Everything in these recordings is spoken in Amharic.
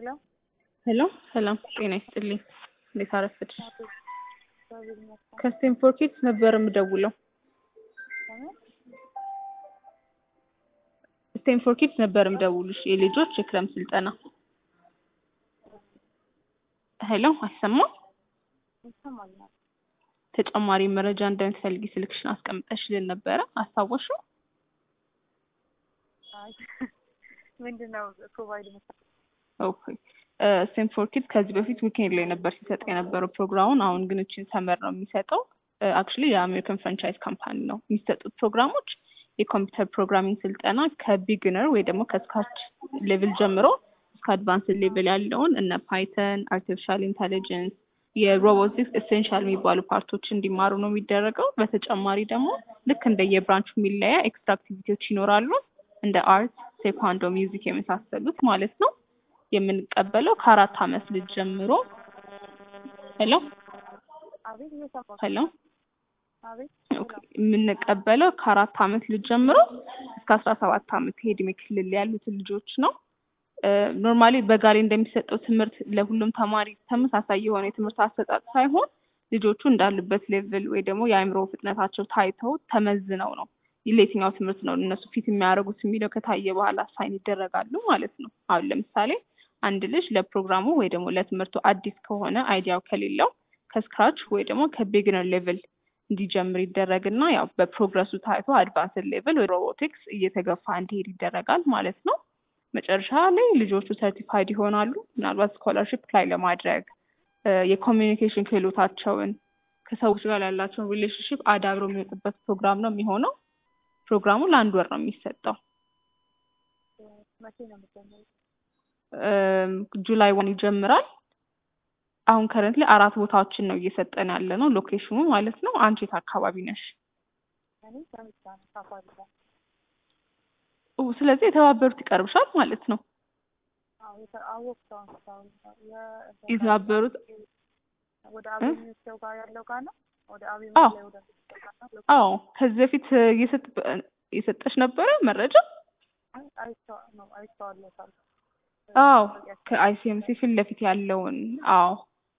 ሄሎ ሄሎ ሰላም ጤና ይስጥልኝ። እንዴት አረፈድሽ? እግዚአብሔር ይመስገን። ከስቴንፎርድ ኪድስ ነበር የምደውለው። ከምን? ስቴንፎርድ ኪድስ ነበር የምደውልሽ የልጆች የክረምት ስልጠና። ሄሎ አይሰማም? ይሰማኛል። ተጨማሪ መረጃ እንደምትፈልጊ ስልክሽን አስቀምጠሽልን ነበረ አስታወሽው? አይ ምንድን ነው ፕሮቫይድ መስ ኦኬ ስቴንፎርድ ኪድስ ከዚህ በፊት ዊኬንድ ላይ ነበር ሲሰጥ የነበረው ፕሮግራሙን። አሁን ግን እችን ሰመር ነው የሚሰጠው። አክቹሊ የአሜሪካን ፍራንቻይዝ ካምፓኒ ነው የሚሰጡት ፕሮግራሞች የኮምፒውተር ፕሮግራሚንግ ስልጠና ከቢግነር ወይ ደግሞ ከስካች ሌቭል ጀምሮ እስከ አድቫንስ ሌቭል ያለውን እነ ፓይተን፣ አርቲፊሻል ኢንቴሊጀንስ፣ የሮቦቲክስ ኤሴንሻል የሚባሉ ፓርቶች እንዲማሩ ነው የሚደረገው። በተጨማሪ ደግሞ ልክ እንደ የብራንቹ የሚለያ ኤክስትራ አክቲቪቲዎች ይኖራሉ እንደ አርት፣ ቴኳንዶ፣ ሚውዚክ የመሳሰሉት ማለት ነው። የምንቀበለው ከአራት አመት ልጅ ጀምሮ ሄሎ አቤት እየሰማሁ ሄሎ አቤት ኦኬ። የምንቀበለው ከአራት አመት ልጅ ጀምሮ እስከ አስራ ሰባት አመት የዕድሜ ክልል ያሉትን ልጆች ነው። ኖርማሊ በጋ ላይ እንደሚሰጠው ትምህርት ለሁሉም ተማሪ ተመሳሳይ የሆነ የትምህርት አሰጣጥ ሳይሆን ልጆቹ እንዳሉበት ሌቭል ወይ ደግሞ የአእምሮ ፍጥነታቸው ታይተው ተመዝነው ነው ለየትኛው ትምህርት ነው እነሱ ፊት የሚያደርጉት የሚለው ከታየ በኋላ ሳይን ይደረጋሉ ማለት ነው። አሁን ለምሳሌ አንድ ልጅ ለፕሮግራሙ ወይ ደግሞ ለትምህርቱ አዲስ ከሆነ አይዲያው ከሌለው ከስክራች ወይ ደግሞ ከቢግነር ሌቭል እንዲጀምር ይደረግና ያው በፕሮግረሱ ታይቶ አድቫንስድ ሌቭል ወይ ሮቦቲክስ እየተገፋ እንዲሄድ ይደረጋል ማለት ነው። መጨረሻ ላይ ልጆቹ ሰርቲፋይድ ይሆናሉ። ምናልባት ስኮላርሽፕ ላይ ለማድረግ የኮሚኒኬሽን ክህሎታቸውን ከሰዎች ጋር ያላቸውን ሪሌሽንሽፕ አዳብሮ የሚወጡበት ፕሮግራም ነው የሚሆነው። ፕሮግራሙ ለአንድ ወር ነው የሚሰጠው። መቼ ነው የምትጀምሩት? ጁላይ ዋን ይጀምራል። አሁን ከረንት ላይ አራት ቦታዎችን ነው እየሰጠን ያለ ነው ሎኬሽኑ ማለት ነው። አንቺ የት አካባቢ ነሽ? እኔ ከምሳ ነው ሳፋሪ ጋር ኦ፣ ስለዚህ የተባበሩት ይቀርብሻል ማለት ነው። አዎ የተ- አወቅኩት አሁን እስካሁን የ- የተባበሩት ወደ አቤኒው ጋር ያለው ጋር ነው ወደ አቤኒው አዎ። ላይ ወደ ጋር ነው አዎ ከዚህ በፊት እየሰጥ- የሰጠሽ ነበረ መረጃ? አይ አይቼዋ- ነው አይቼዋለሁ ካልኩ አዎ ከአይሲኤምሲ ፊት ለፊት ያለውን አዎ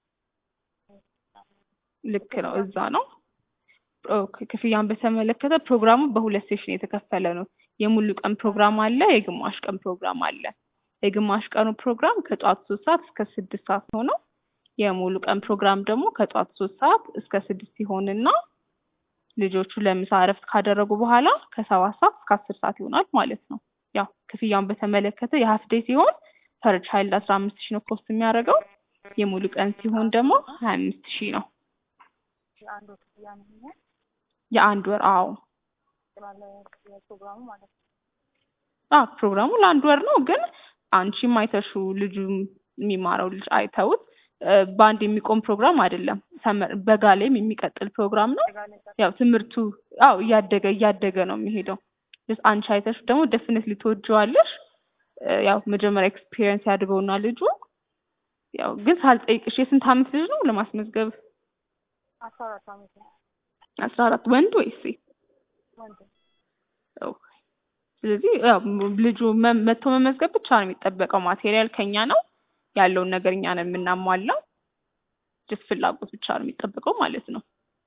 ልክ ነው፣ እዛ ነው። ኦኬ ክፍያን በተመለከተ ፕሮግራሙ በሁለት ሴሽን የተከፈለ ነው። የሙሉ ቀን ፕሮግራም አለ፣ የግማሽ ቀን ፕሮግራም አለ። የግማሽ ቀኑ ፕሮግራም ከጠዋት ሶስት ሰዓት እስከ ስድስት ሰዓት ሆነው የሙሉ ቀን ፕሮግራም ደግሞ ከጠዋት ሶስት ሰዓት እስከ ስድስት ሲሆንና ልጆቹ ለምሳ እረፍት ካደረጉ በኋላ ከሰባት ሰዓት እስከ አስር ሰዓት ይሆናል ማለት ነው። ያው ክፍያውን በተመለከተ የሀፍ ዴይ ሲሆን ፐር ቻይልድ አስራ አምስት ሺህ ነው ኮስት የሚያደርገው። የሙሉ ቀን ሲሆን ደግሞ ሀያ አምስት ሺህ ነው የአንድ ወር ክፍያ ነው የሚሆነው የአንድ ወር። አዎ ስላለ የፕሮግራሙ ማለት ነው። አዎ ፕሮግራሙ ለአንድ ወር ነው። ግን አንቺም አይተሽው ልጁ የሚማረው ልጅ አይተውት እ በአንድ የሚቆም ፕሮግራም አይደለም። ሰመር በጋ ላይም የሚቀጥል ፕሮግራም ነው። ጋር ያው ትምህርቱ አዎ እያደገ እያደገ ነው የሚሄደው። ስ አንቺ አይተሽ ደግሞ ደፍነት ትወጂዋለሽ። እ ያው መጀመሪያ ኤክስፒሪየንስ ያድርገውና ልጁ ያው ግን ሳልጠይቅሽ የስንት አመት ልጅ ነው ለማስመዝገብ? አስራ አራት አመት ነው አስራ አራት ወንድ ወይስ ሴት? ወንድ ኦኬ። ስለዚህ ያው ም- ልጁ መ- መጥቶ መመዝገብ ብቻ ነው የሚጠበቀው። ማቴሪያል ከኛ ነው ያለውን ነገር እኛ ነው የምናሟላው። ጅስ ፍላጎት ብቻ ነው የሚጠበቀው ማለት ነው።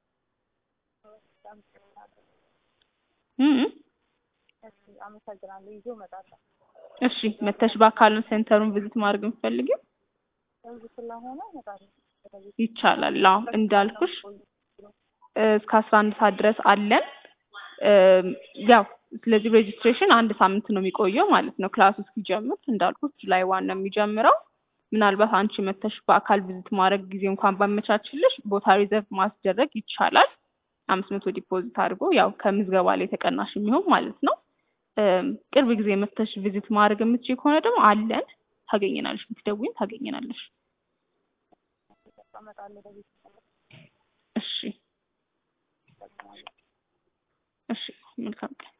እ እ እሺ አመሰግናለሁ። ይዞ እመጣለሁ። እሺ መተሽ በአካል ሴንተሩን ቪዚት ማድረግ የምትፈልጊው እዚህ ስለሆነ እመጣለሁ። ስለዚህ ይቻላል። አዎ እንዳልኩሽ እ እስከ አስራ አንድ ሰዓት ድረስ አለን። እ ያው ስለዚህ ሬጅስትሬሽን አንድ ሳምንት ነው የሚቆየው ማለት ነው። ክላሱ እስኪጀምር እንዳልኩት ጁላይ ዋን ነው የሚጀምረው። ምናልባት አንቺ መተሽ በአካል ቪዚት ማድረግ ጊዜ እንኳን ባመቻችልሽ ቦታ ሪዘርቭ ማስደረግ ይቻላል። አምስት መቶ ዲፖዚት አድርጎ ያው ከምዝገባ ላይ ተቀናሽ የሚሆን ማለት ነው። እም ቅርብ ጊዜ መተሽ ቪዚት ማድረግ የምትችይ ከሆነ ደግሞ አለን፣ ታገኘናለሽ። ብትደውይም ታገኘናለሽ። እመጣለሁ። በቤት እሺ እሺ፣ መልካም ቀን